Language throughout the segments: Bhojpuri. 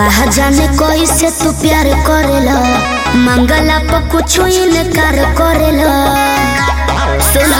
कहा जाने कैसे तू प्यार करेला मंगला पर कुछ इनकार करेला सुनो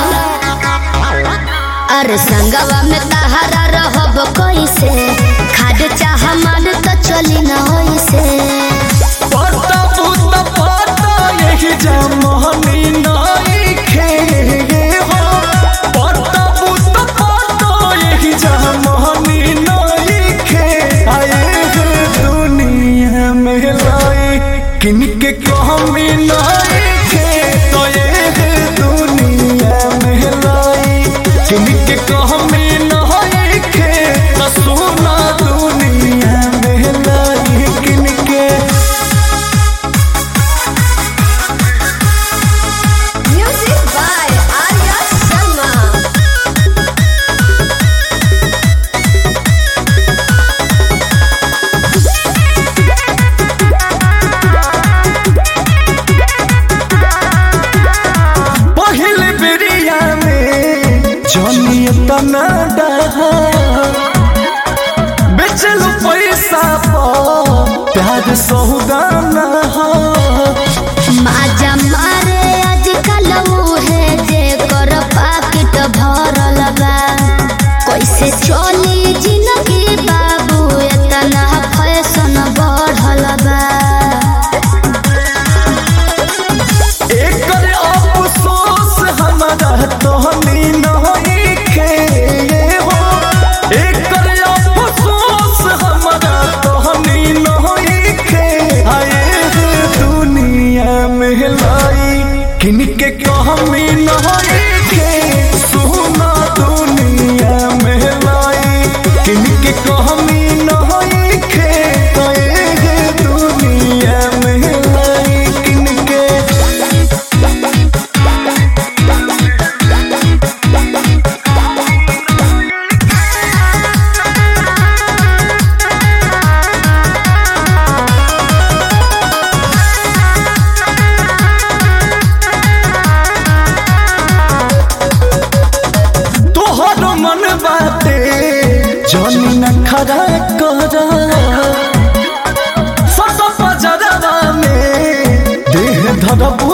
अरे संगवा में तहारा रहब कैसे खाद चाह मान तो चली न होइसे पता पुता पता यही जमहनी नइखे हो पता पुता पता यही जमहनी नइखे आए है दुनिया में लाई किनके कहमी नइखे तो ये है दुनिया में लाई किनके कहमी नइखे तो सुना दुनिया में लाई किनके म्यूजिक बाय आर्या शर्मा पहिल बेरिया में जनिए तना डहा बेचल पैसा पर प्यार सौदाना हो माजा मारे आजकल उहे जे कर पाकिट भरल बा कैसे चली जिंदगी बाबू एतना फैशन बढ़ल बा एकर अफसोस हमारा तोहनी नइखे हो एकर अफसोस हमारा तोहनी नइखे आए है दुनिया में लाई किनके कहमी नइखे सुना दुनिया में लाई किनके कहमी नइखे आए है दुनिया में लाई किनके तोहर मन बाटे जनी न खरा कर सत पजरवा में देह धरब